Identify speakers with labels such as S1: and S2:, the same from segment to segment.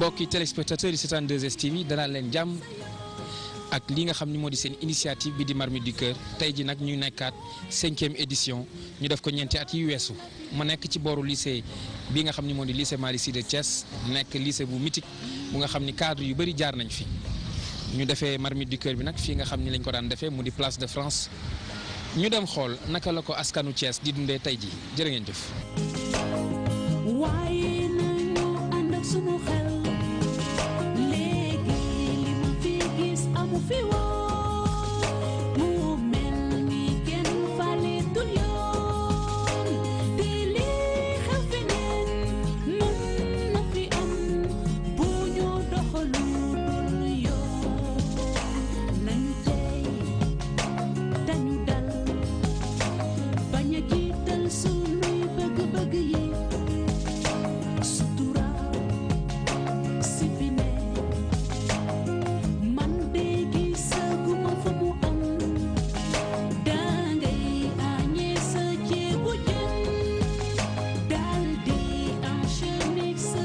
S1: mbokki téléspectateurs yi seetaan 2STV danaa leen jàmm ak li nga xam ni moo di seen initiative bi di Marmite du Cœur tey ji nag ñu nekkaat cinquième édition ñu def ko ñeenti at yi weesu ma nekk ci booru lycée bi nga xam ni moo di lycée Malick Sy de Thiès nekk lycée bu mythique bu nga xam ni cadre yu bëri jaar nañ fi ñu defee Marmite du Cœur bi nag fii nga xam ni lañ ko daan defee mu di place de France ñu dem xool naka la ko askanu Thiès di dundee tey ji jërë ngeen jëf.
S2: waaye nañu ànd ak sunu xel léegi li ma fi gis amu fi woon mu mel ni kenn faleetul yoon te lii xew feneen mën na fi am bu ñu doxalu dul yoon nañu tey dañu dal bañ a jiital sunuy bëgg-bëgg yi sutura si fi ne man de gisaguma fa mu am dangay añee sa ceebu jën dal di enchaîner sa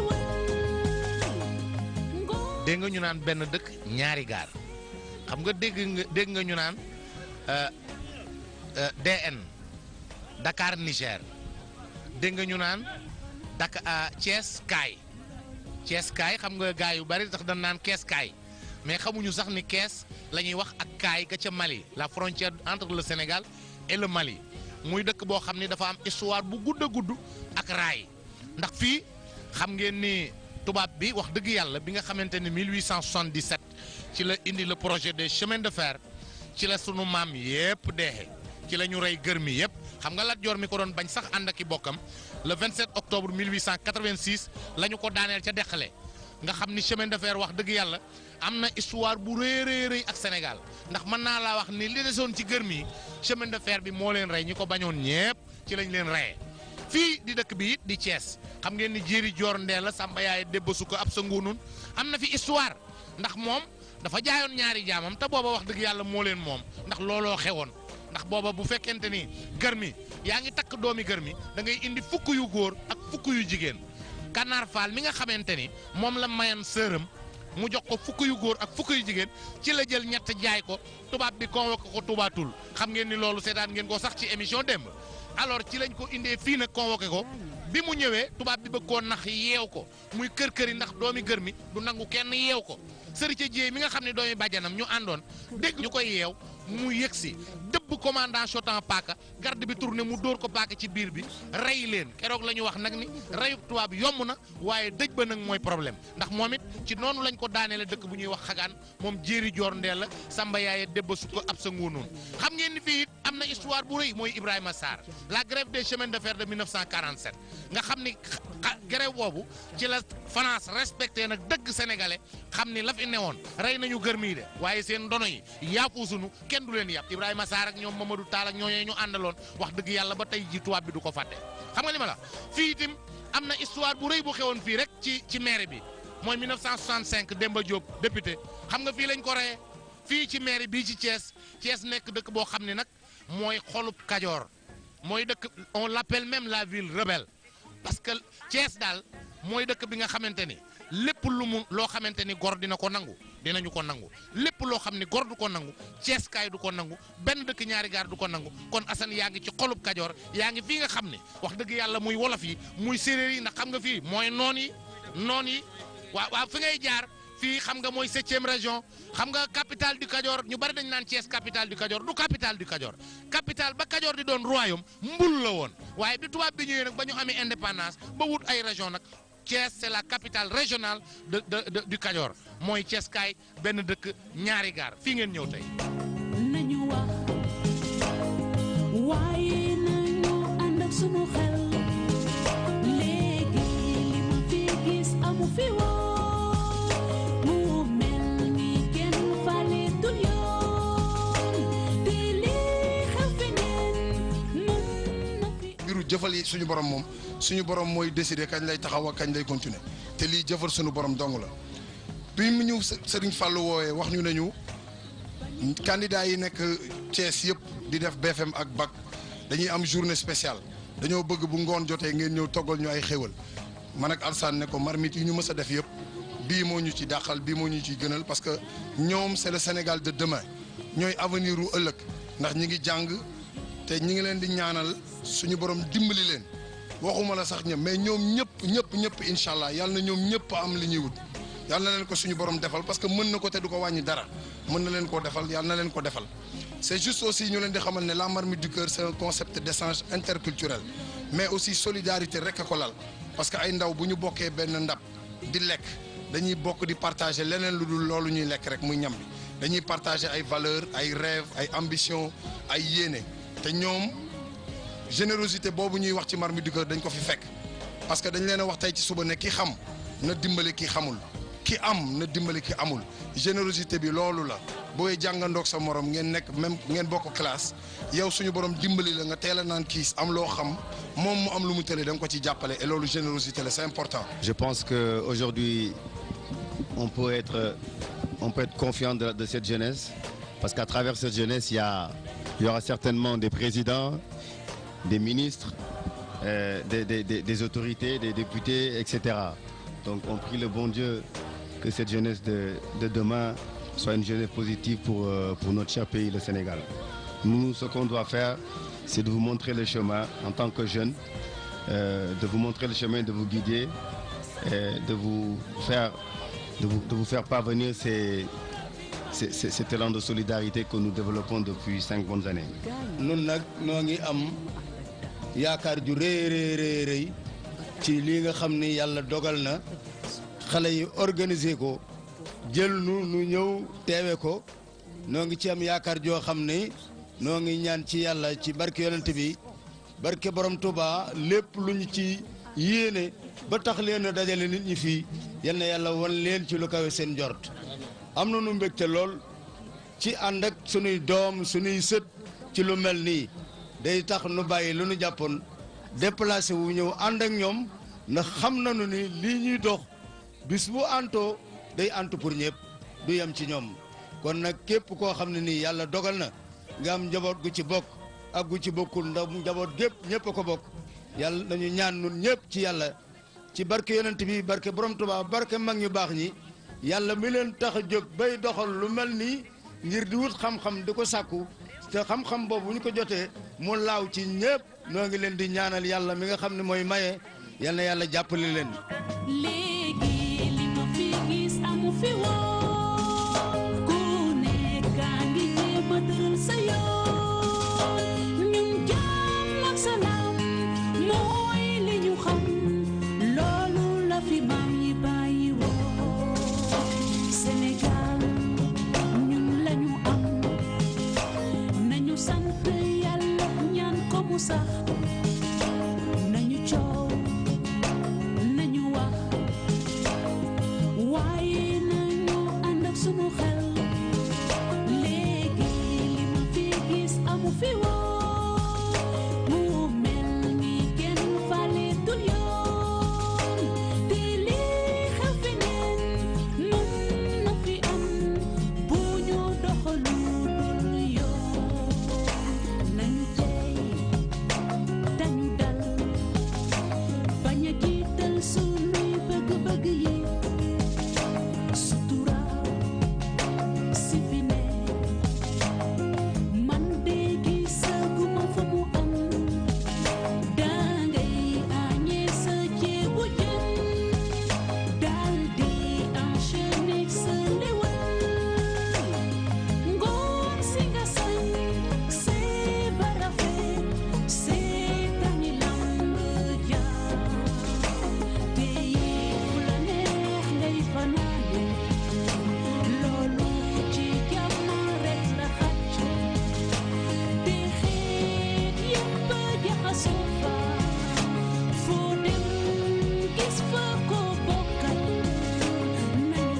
S2: ndewal
S3: dégg nga ñu naan benn dëkk ñaari gaar xam nga dégg nga dégg nga ñu naan euh, euh, DN Dakar Niger dégg nga ñu naan Dakar ah, Thiès kaay Thiès kaay xam nga gaay yu bari tax dañ naan kees kaay mais xamuñu sax ni kees la ñuy wax ak kaay ga ca Mali la frontière entre le Sénégal et le Mali muy dëkk boo xam ni dafa am histoire bu gudd a gudd ak raay ndax fii xam ngeen ni tubaab bi wax dëgg yàlla bi nga xamante ni 1877 ci la indi le projet des chemins de fer ci la sunu maam yépp deexe ci la ñu rey gër mi yépp xam nga Lat Joor mi ko doon bañ sax ànd ak i bokkam le 27 octobre 1886 la ñu ko daaneel ca Dexale nga xam ni chemin de fer wax dëgg yàlla am na histoire bu rëy rëy rëy ak Sénégal ndax mën naa laa wax ni li desoon ci gër mi chemin de fer bi moo leen rey ñi ko bañoon ñépp ci lañ leen reyee fii di dëkk bi it di Thiès xam ngeen ni jéeri joor ndee la Samba yaay débba su ko ab sa nguunun am na fi histoire ndax moom dafa jaayoon ñaari jaamam te booba wax dëgg yàlla moo leen moom ndax looloo xewoon ndax booba bu fekkente ni gër mi yaa ngi takk doomi gër mi da ngay indi fukk yu góor ak fukk yu jigéen Kanaar Faal mi nga xamante ni moom la mayan sërëm mu jox ko fukk yu góor ak fukk yu jigéen ci la jël ñett jaay ko tubaab bi convoqué ko tubaatul xam ngeen ni loolu seetaan ngeen ko sax ci émission démb alors ci lañ ko indee fii nag convoqué ko bi mu ñëwee tubaab bi bëgg koo nax yeew ko muy kër kër yi ndax doomi gër mi du nangu kenn yeew ko sëri ca jéey mi nga xam ne doomi bàjjanam ñu àndoon dégg ñu koy yeew mu yëg si dëbb commandant chotan paaka garde bi tourné mu dóor ko paaka ci biir bi rey leen keroog la ñu wax nag ni reyuk tubaab yomb na waaye dëj ba nag mooy problème ndax moom it ci noonu lañ ko daaneele dëkk bu ñuy wax xagaan moom jéeri joor ndeel la samba yaaye débba su ko ab sa nguunoon xam ngeen ni fii it am na histoire bu rëy mooy Ibrahima Sarr la grève des chemins de fer de 1947 nga xam ni grève boobu ci la France respecté nag dëgg sénégalais xam ni la fi newoon rey nañu gër mii de waaye seen ndono yi yaafu sunu kenn du leen yàpp Ibrahima Sarr ak ñoom Mamadou Tall ak ñooñee ñu àndaloon wax dëgg yàlla ba tey ji tubaab bi du ko fàtte xam nga li ma la fii itam am na histoire bu rëy bu xewoon fii rek ci ci mairie bi mooy 1965 Demba Diop député xam nga fii lañ ko reyee fii ci mairie bii ci Thiès Thiès nekk dëkk boo xam ne nag mooy xolub Kajoor mooy dëkk on l'appelle même la ville rebelle parce que Thiès daal mooy dëkk bi nga xamante ni lépp lu mu loo xamante ni gor dina ko nangu dinañu ko nangu lépp loo xam ni gor du ko nangu Thiès kaay du ko nangu benn dëkk ñaari gaar du ko nangu kon Assane yaa ngi ci xolub Kajoor yaa ngi fii nga xam ne wax dëgg yàlla muy wolof yi muy séeréer yi ndax xam nga fii mooy noon yi noon yi waaw waaw fi ngay jaar fii xam nga mooy septième région xam nga capitale du Kajoor ñu bari dañ naan Thiès capitale du Kajoor du capitale du Kajoor capitale ba Kajoor di doon royaume mbul la woon waaye bi tubaab bi ñëwee nag ba ñu amee indépendance ba wut ay région nag Thiès c'est la capitale régionale de de de du Kajoor mooy Thiès kaay benn dëkk ñaari gaar fii ngeen ñëw tey.
S2: nañu wax waaye nañu ànd ak sunu xel léegi li ma fi gis amu fi woon mu mel ni kenn faleetul yoon te lii xew feneen mën na fi
S4: mbiru jëfal yi suñu borom moom suñu borom mooy décider kañ lay taxaw ak kañ lay continuer te lii jëfal suñu borom dong la bi mu ñu Serigne Fallou woowee wax ñu nañu candidat yi nekk Thiès yëpp di def BFM ak bac dañuy am journée spéciale dañoo bëgg bu ngoon jotee ngeen ñëw toggal ñu ay xéwal man ak Alsane ne ko marmite yi ñu mës a def yëpp bii moo ñu ci dàqal bii moo ñu ci gënal parce que ñoom c'est le Sénégal de demain ñooy avenir u ëllëg ndax ñi ngi jàng te ñi ngi leen di ñaanal suñu borom dimbali leen waxuma la sax ñëpp mais ñoom ñëpp ñëpp ñëpp incha allah yàlla na ñoom ñëpp am li ñuy wut yàlla na leen ko suñu borom defal parce que mën na ko te du ko wàññi dara mën na leen koo defal yàlla na leen ko defal c'est juste aussi ñu leen di xamal ne la marmite du cœur c'est un concept d'échange interculturel mais aussi solidarité rek a ko lal parce que ay ndaw bu ñu bokkee benn ndab di lekk dañuy bokk di partager leneen lu dul loolu ñuy lekk rek muy ñam bi dañuy partager ay valeurs ay rêves ay ambitions ay yéene te ñoom générosité boobu ñuy wax ci marmite du cœur dañ ko fi fekk parce que dañ leen a wax tey ci suba ne ki xam na dimbali ki xamul ki am na dimbali ki amul générosité bi loolu la booy jàngandoog sa morom ngeen nekk même ngeen bokk classe yow suñu borom dimbali la nga teel a naan kiis am loo xam moom mu am lu mu tële da nga ko ci jàppale et loolu générosité la c'est important.
S5: Je pense qu'aujourd'hui, on peut être, on peut être confiant de, de cette jeunesse, parce qu'à travers cette jeunesse, il y, a, il y aura certainement des présidents, des ministres, euh, des, des- des- des autorités, des députés, etc. Donc on prie le bon Dieu que cette jeunesse de, de demain soit une jeunesse positive pour, euh, pour notre cher pays, le Sénégal. Nous, ce qu'on doit faire, c'est de vous montrer le chemin en tant que jeunes, euh, de vous montrer le chemin, de vous guider, et de vous faire, de vous, de vous faire parvenir ces, ces- ces- cet élan de solidarité que nous développons depuis cinq bonnes années.
S6: nun nag noo ngi am yaakaar ju rëy rëy rëy rëy ci lii nga xam ni yàlla dogal na xale yi organiser ko jël nu nu ñëw teewe ko noo ngi ci am yaakaar joo xam ni noo ngi ñaan ci yàlla ci barke yonent bi barke borom Touba lépp lu ñu ci yéene ba tax leen a dajale nit ñi fii yal na yàlla wan leen ci lu kawe seen njort am na nu mbégte lool ci ànd ak sunuy doom sunuy sët ci lu mel nii day tax nu bàyyi lu nu jàppoon déplacé wu ñëw ànd ak ñoom ndax xam nañu ni lii ñuy dox bis bu antoo day antu pour ñëpp du yem ci ñoom kon nag képp koo xam ne nii yàlla dogal na nga am njaboot gu ci bokk ak gu ci bokkul ndax njaboot gépp ñëpp a ko bokk yàlla nañu ñaan nun ñëpp ci yàlla ci barke yonent bi barke borom Tuubaa barke mag ñu baax ñi yàlla mi leen tax a jóg bay doxal lu mel nii ngir di wut xam-xam di ko sàkku te xam-xam boobu bu ñu ko jotee mu laaw ci ñëpp noo ngi leen di ñaanal yàlla mi nga xam ne mooy maye yal na yàlla jàppale leen.
S2: léegi li ma fi gis amu fi woon ku nekk a ngi jéem a tëral sa yoon ñun jàmm ak salaam mooy li ñu xam loolu la fi maam yi bàyyi woon Sénégal ñun lañu am nañu sant yàlla ñaan ko mu sax nañu coow nañu wax waaye nañu ànd ak sunu xel léegi li ma fi gis amu fi woon mu mel ni kenn faleetul yoon te lii xew fi neen mën na fi am bu ñu doxalu dul yoon nañu tey dañu dal bañ a jiital sunuy bëgg-bëgg yi sutura si fi ne man de gisaguma fa mu am dangay añee sa ceebu jën dal di enchaîner sa ndewal ngoon si nga sañ see barafe see tani lamb jaar te fu la neex ngay fanaane loolu ci jàmm rek la xacc te xeet yépp jaxasoo fa foo dem gis fa ko bokkal nañu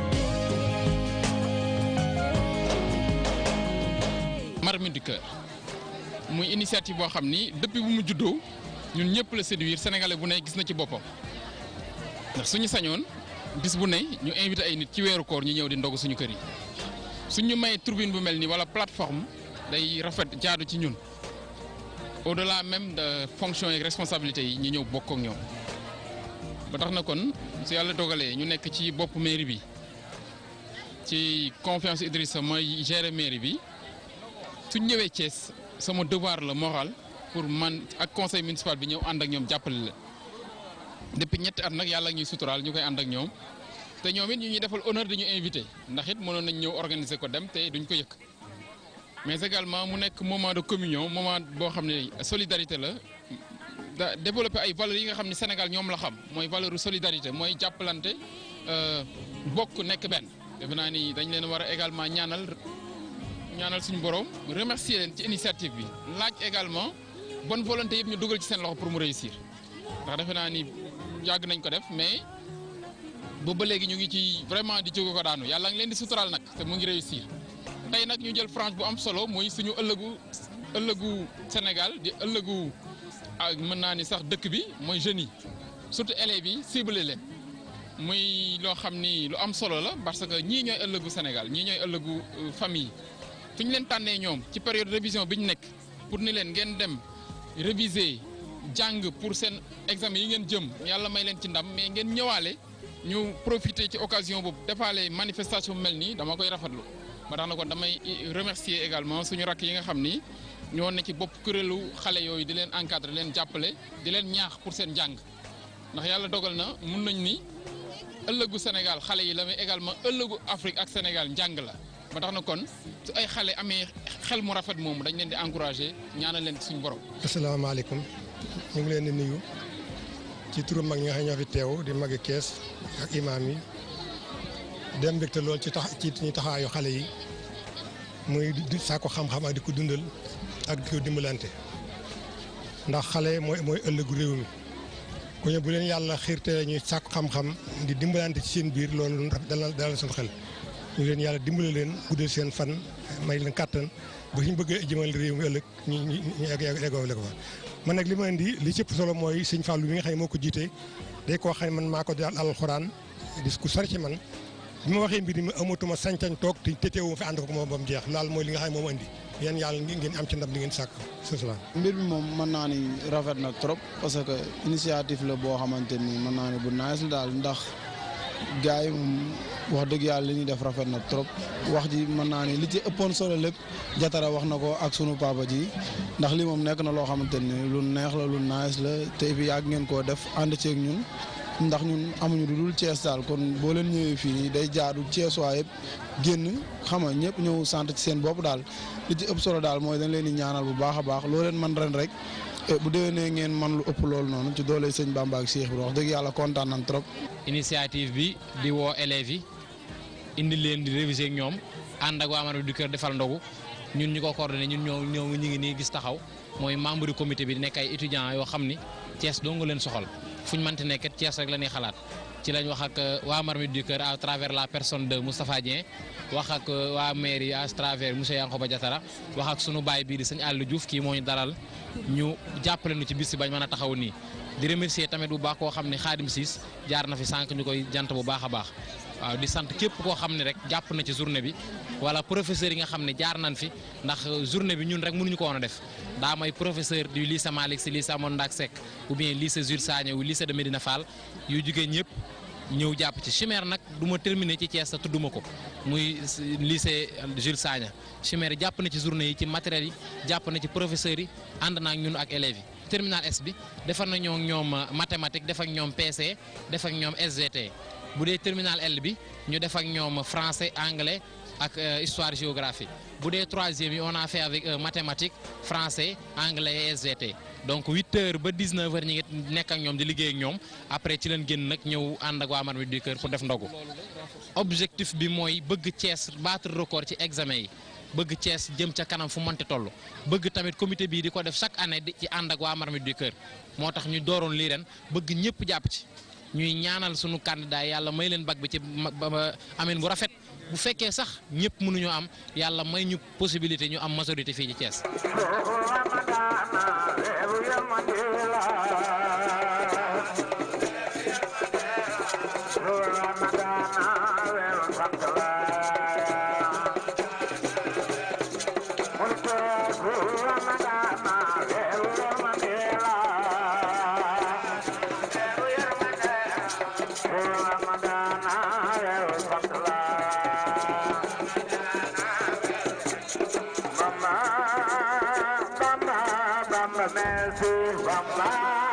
S2: dee
S7: Marmite du cœur muy initiative boo xam ni depuis bu mu juddoo ñun ñëpp la séduire sénégalais bu ne gis na ci boppam ndax suñu sañoon bis bu ne ñu invité ay nit ci weeru koor ñu ñëw di ndog suñu kër yi suñu may turbine bu mel ni wala plateforme day rafet jaadu ci ñun au delà même de fonction et responsabilité yi ñu ñëw bokk ak ñoom ba tax na kon su yàlla dogalee ñu nekk ci bopp mairie bi ci confiance Idrissa mooy gérer mairie bi suñ ñëwee Thiès sama devoir la moral pour man ak conseil municipal bi ñëw ànd ak ñoom jàppale la depuis ñetti at nag yàlla ñuy suturaal ñu koy ànd ak ñoom te ñoom it ñu ñuy defal honneur dañu invité ndax it mënoon nañ ñëw organiser ko dem te duñ ko yëkk mais également mu nekk moment de communion moment boo xam ne solidarité la da développer ay valeurs yi nga xam ne Sénégal ñoom la xam mooy valeur solidarité mooy jàppalante bokk nekk benn defe naa ni dañ leen war a également ñaanal ñaanal suñu borom remercier leen ci initiative bi laaj également bonne volonté yëpp ñu dugal ci seen loxo pour mu réussir ndax defe naa ni yàgg nañ ko def mais boobu ba léegi ñu ngi ci vraiment di jóge ko daanu yàlla ngi leen di suturaal nag te mu ngi réussir tey nag ñu jël franche bu am solo muy suñu ëllëgu ëllëgu Sénégal di ëllëgu ak mën naa ni sax dëkk bi mooy jeunes yi surtout élèves yi ciblé leen muy loo xam ni lu am solo la parce que ñii ñooy ëllëgu Sénégal ñii ñooy ëllëgu famille fi ñu leen tànnee ñoom ci période révision bi ñu nekk pour ni leen ngeen dem réviser jàng pour seen examen yi ngeen jëm yàlla may leen ci ndam mais ngeen ñëwaale ñu profiter ci occasion boobu defaale manifestation bu mel nii dama koy rafetlu ba tax na kon damay remercier également suñu rakk yi nga xam ni ñoo ne ci bopp kuréelu xale yooyu di leen encadrer leen jàppale di leen ñaax pour seen jàng ndax yàlla dogal na mun nañ ni ëllëgu Sénégal xale yi la mais également ëllëgu Afrique ak Sénégal njàng la ba tax na kon su ay xale amee xel mu rafet moomu dañ leen di encourager ñaanal leen suñu borom.
S8: asalaamaaleykum ñu ngi leen di nuyu ci turu mag ñi nga xam ñoo fi teew di magi kees ak imaam yi dem mbégte lool ci tax ci ñu taxawaayu xale yi muy di saako xam-xam ak di ko dundal ak di ko dimbalante ndax xale mooy mooy ëllëgu réew mi ku ñu bu leen yàlla xiirte ñuy sàkku xam-xam di dimbalante ci seen biir loolu dalal dalal suñu xel ñu leen yàlla dimbale leen guddal seen fan may leen kàttan ba ñu bëggee jëmal réew mi ëllëg ñu ñu ñu egg eggoo ko fa man nag li ma indi li cëpp solo mooy sëñ Fallou mi nga xam ne moo ko jiite day koo xam ne man maa ko daal alxuraan di ku sori ci man bi ma waxee mbir mi amatuma sañ-sañ toog te te teewuma fi ànd ko moom ba mu jeex laal mooy li nga xam ne moom indi yéen yàlla ngeen am ci ndam li ngeen sàkk salaam.
S9: mbir mi moom mën naa ni rafet na trop parce que initiative la boo xamante ni mën naa ni bu nice la daal ndax gars yi moom wax dëgg yàlla li ñuy def rafet na trop wax ji mën naa ni li ci ëppoon solo lépp jatara wax na ko ak sunu papa ji ndax li moom nekk na loo xamante ni lu neex la lu nice la te bi yàgg ngeen koo def ànd ceeg ñun ndax ñun amuñu lu dul Thiès daal kon boo leen ñëwee fii nii day jaadu Thiès waa yëpp génn xam nga ñëpp ñëw sant ci seen bopp daal li ci ëpp solo daal mooy dañ leen di ñaanal bu baax a baax loo leen man ren rek bu déwénee ngeen man lu ëpp loolu noonu ci doole sëñ Bamba ak Cheikh bi wax dëgg yàlla kontaan nañ trop.
S10: initiative bi di woo élèves yi indi leen di réviser ak ñoom ànd ak waa Marmite du Cœur defal ndogu ñun ñu ko coordonné ñun ñoo ñoo ñu ngi nii gis taxaw mooy membre du comité bi di nekk ay étudiants yoo xam ni Thiès doo nga leen soxal fu ñu mënti nekk Thiès rek la ñuy xalaat ci lañ wax ak waa Marmite du Cœur à travers la personne de Moustapha Dieng wax ak waa mairie à travers monsieur Yankhoba Diatara wax ak sunu baay bii di sëñ Aliou Diouf kii moo ñu dalal ñu jàppale nu ci bis bi bañ mën a taxaw nii di remercier tamit bu baax koo xam ne Xaadim Siis jaar na fi sànq ñu koy jant bu baax a baax waaw di sant képp koo xam ne rek jàpp na ci journée bi wala professeur yi nga xam ne jaar nañ fi ndax journée bi ñun rek mënuñu ko woon a def daa may professeur du lycée Malick Sy lycée Amadou Ndak Seck ou bien lycée Jules Sagna ou lycée de Médina Fall yu jugee ñëpp ñëw jàpp ci chimère nag du ma terminer ci Thiès sa tudduma ko muy lycée Jules Sagna chimère jàpp na ci journée yi ci matériel yi jàpp na ci professeurs yi ànd naa ak ñun ak élèves yi terminal S bi defar na ñoo ñoom mathématique def ak ñoom PC def ak ñoom SVT bu dee terminal L bi ñu def ak ñoom français anglais ak histoire géographie bu dee troisième yi on a fait avec mathématique français anglais et SVT donc 8 heures ba 19 heures ñi ngi nekk ak ñoom di liggéey ak ñoom après ci leen génn nag ñëw ànd ak waa Marmite du Cœur pour def ndogu objectif bi mooy bëgg Thiès battre record ci examen yi bëgg Thiès jëm ca kanam fu mënti toll bëgg tamit comité bii di ko def chaque année di ci ànd ak waa Marmite du Cœur moo tax ñu dooroon lii ren bëgg ñëpp jàpp ci ñuy ñaanal sunu candidat yàlla may leen bag bi ci amin bu rafet bu fekkee sax ñëpp mënuñoo am yàlla may ñu possibilité ñu am majorité fii ci Thiès.
S11: merci Bamba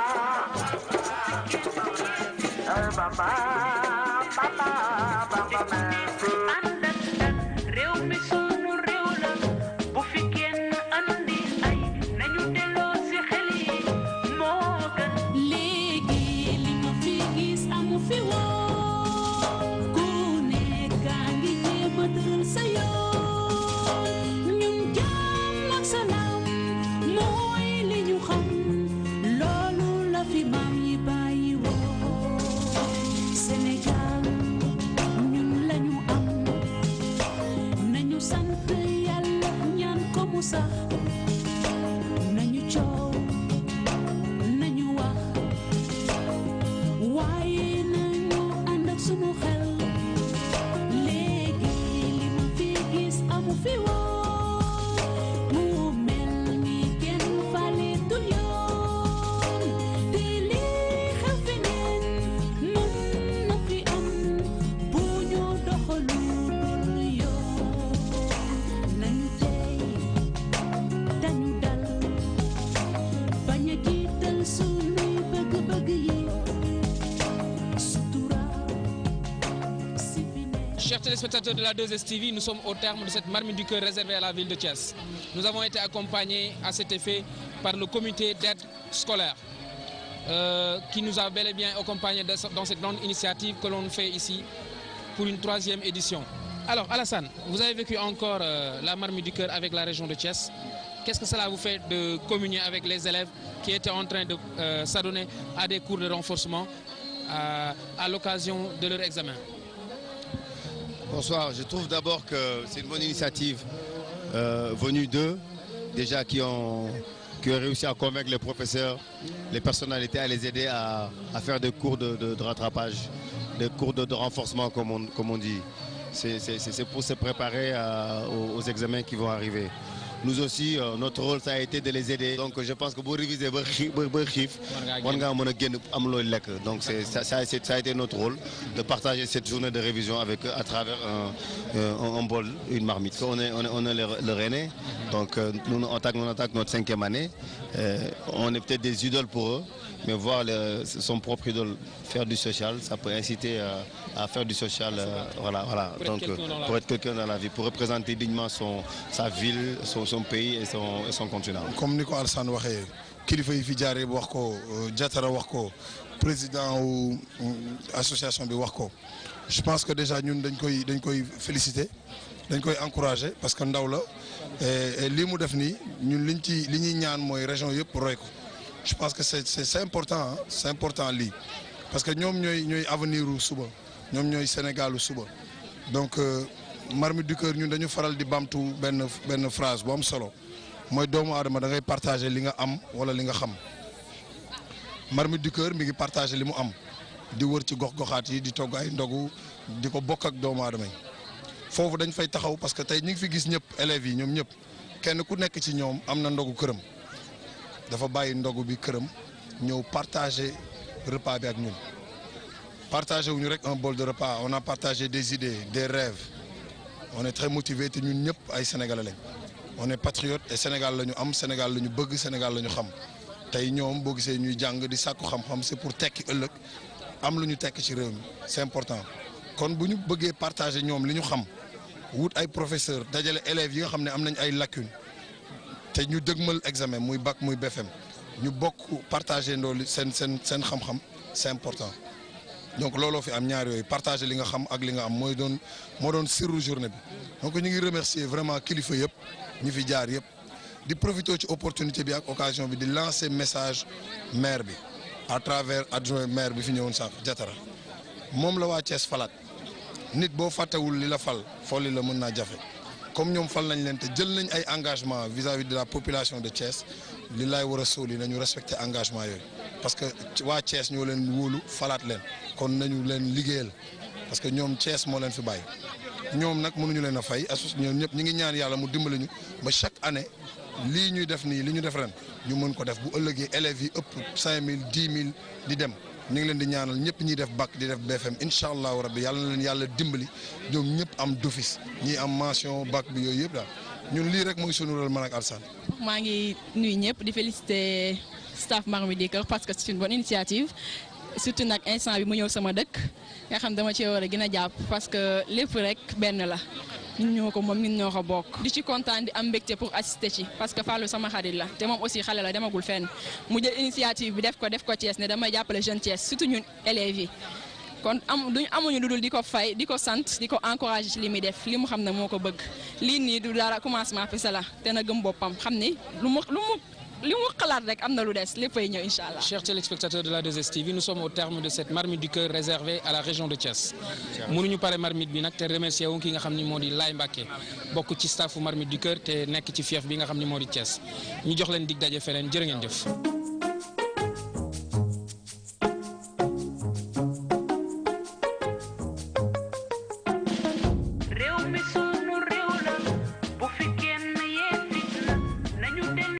S11: ay Bamba Bamba Bamba merci
S2: ànd ak dal réew mi sunu réew la bu fi kenn andi ay nañu delloo si xel yi moo gën léegi li ma fi gis amu fi woon ku nekk a ngi jéem a tëral sa yoon ñun jàmm ak salaam mooy li ñu xam loolu la fi maam yi bàyyi woon Sénégal ñun lañu am nañu sant yàlla ñaan ko mu sax nañu coow nañu wax waaye nañu ànd ak sunu xel léegi li ma fi gis amu fi woon mu mel ni kenn faleetul yoon te lii xew feneen mën na fi am bu ñu doxalu dul yoon nañu tey dañu dal bañ a jiital sunuy bëgg-bëgg yi sutura si fi ne
S1: Chers téléspectateurs de la 2STV, nous sommes au terme de cette marmite du cœur réservée à la ville de Thiès. Nous avons été accompagnés à cet effet par le comité d'aide scolaire euh, qui nous a bel et bien accompagnés dans dans cette grande initiative que l'on fait ici pour une troisième édition. Alors Alassane, vous avez vécu encore euh, la marmite du cœur avec la région de Thiès. Qu'est-ce que cela vous fait de communier avec les élèves qui étaient en train de euh, s'adonner à des cours de renforcement à, à l'occasion de leur examen
S5: Bonsoir. Je trouve d'abord que c'est une bonne initiative euh, venue d'eux, déjà qui ont, qui ont réussi à convaincre les professeurs, les personnalités à les aider à, à faire des cours de, de- de rattrapage, des cours de, de renforcement comme on, comme on dit. C'est c'est- c'est- c'est pour se préparer à- aux, aux examens qui vont arriver. Nous aussi, euh, notre rôle, ça a été de les aider. Donc je pense que pour réviser, ba xii- ba- ba xiif, war ngaa mën a génn am looy lekk. Donc c'est- ça, ça a été- ça a été notre rôle de partager cette journée de révision avec eux à travers un, un- un bol, une marmite. On est, on est, on est le, le Rennais, donc euh, nous, on attaque, on attaque notre cinquième année. Euh, on est peut-être des idoles pour eux, mais voir le- son propre idole faire du social, ça peut inciter euh, à faire du social. euh, voilà, voilà.
S1: Pour être
S5: Donc
S1: quelqu'un dans la
S5: pour
S1: vie.
S5: être quelqu'un dans la vie, pour représenter dignement son, sa ville, son, son pays et son, et son continent.
S4: comme ni ko Alassane waxee kilifa yi fi jaaree wax ko Jatara wax ko président wu association bi wax ko je pense que déjà ñun dañ koy dañ koy féliciter dañ koy encourager parce que ndaw la et et lii mu def nii ñun liñ ci li ñuy ñaan mooy région yëpp roy ko je pense que c'est c'est c'est important ah c'est important lii parce que ñoom ñooy ñooy avenir u suba ñoom ñooy Sénégalu suba donc euh, marmite du cœur ñun dañu faral di bamtu benn benn phrase bu am solo mooy doomu aadama da ngay partager li nga am wala li nga xam marmite du cœur mi ngi partager li mu am di wër ci gox-goxaat yi di togg ay ndogu di ko bokk ak doomu aadama yi foofu dañ fay taxaw parce que tey ñu ngi fi gis ñëpp élèves yi ñoom ñëpp kenn ku nekk ci ñoom am na ndogu këram dafa bàyyi ndogu bi këram ñëw partager repas bi ak ñun partager wuñu rek un bol de repas on a partagé des idées des rêves on est très motivé te ñun ñëpp ay sénégalais lañ on est patriote et Sénégal la ñu am Sénégal la ñu bëgg Sénégal la ñu xam tey ñoom boo gisee ñuy jàng di sàkku xam-xam c'est pour tekki ëllëg am lu ñu tekki ci réew mi c'est important kon bu ñu bëggee partager ñoom li ñu xam wut ay professeurs dajale élèves yi nga xam ne am nañ ay lacunes te ñu dëgmal examen muy bac muy BFM ñu bokk partager ndoolu seen seen seen xam-xam c'est important donc looloo fi am ñaar yooyu partager li nga xam ak li nga am mooy doon moo doon sirru journée bi donc ñu ngi remercier vraiment kilifa yëpp ñi fi jaar yëpp di profiter ci opportunité bi ak occasion bi di lancer message maire bi à travers adjoint maire bi fi ñëwoon sànq Jatara moom la waa Thiès falaat nit boo fàttewul li la fal folli la mën naa jafe comme ñoom fal nañ leen te jël nañ ay engagement vis-à-vis de la population de Thiès li laay war a sóoli nañu respecter engagement yooyu parce que waa Thiès ñoo leen wóolu falaat leen kon nañu leen liggéeyal parce que ñoom Thiès moo leen fi bàyyi ñoom nag mënuñu leen a fay asos ñoom ñëpp ñi ngi ñaan yàlla mu dimbali ñu ba chaque année lii ñuy def nii li ñu def ren ñu mën ko def bu ëllëgee élèves yi ëpp 5000 10 000 di dem ñu ngi leen di ñaanal ñëpp ñiy def bac di def BFM incha allahu rabbi yàlla na leen yàlla dimbali ñoom ñëpp am d'office ñii am mention bac bi yooyu yëpp daal ñun lii rek mooy sunu rôle man ak Alassane
S12: maa ngi nuyu ñëpp di féliciter staff Marmite du Cœur parce que c'est une bonne initiative surtout nag instant bi mu ñëw sama dëkk nga xam dama cee war a gën a jàpp parce que lépp rek benn la ñun ñoo ko moom ñun ñoo ko bokk. di ci kontaan di am mbégte pour assister ci parce que Fallou sama xarit la te moom aussi xale la demagul fenn mu jël initiative bi def ko def ko Thiès ne damay jàppale jeune Thiès surtout ñun élèves yi. kon am duñ amuñu lu dul di ko fay di ko sant di ko encourager ci li muy def li mu xam ne moo ko bëgg lii nii du dara commencement fi la te na gëm boppam xam ni lu mu lu mu li mu xalaat rek am na lu des léppay ñëw incha allah.
S1: Chers téléspectateurs de la 2STV, nous sommes au terme de cette marmite du cœur réservée à la région de Thiès. mënuñu pare marmite bi nag te remercier wu ki nga xam ni moo di Laye Mbacké bokk ci staffu marmite du cœur te nekk ci fief bi nga xam ni moo di Thiès ñu jox leen dig daje feneen jërë ngeen jëf.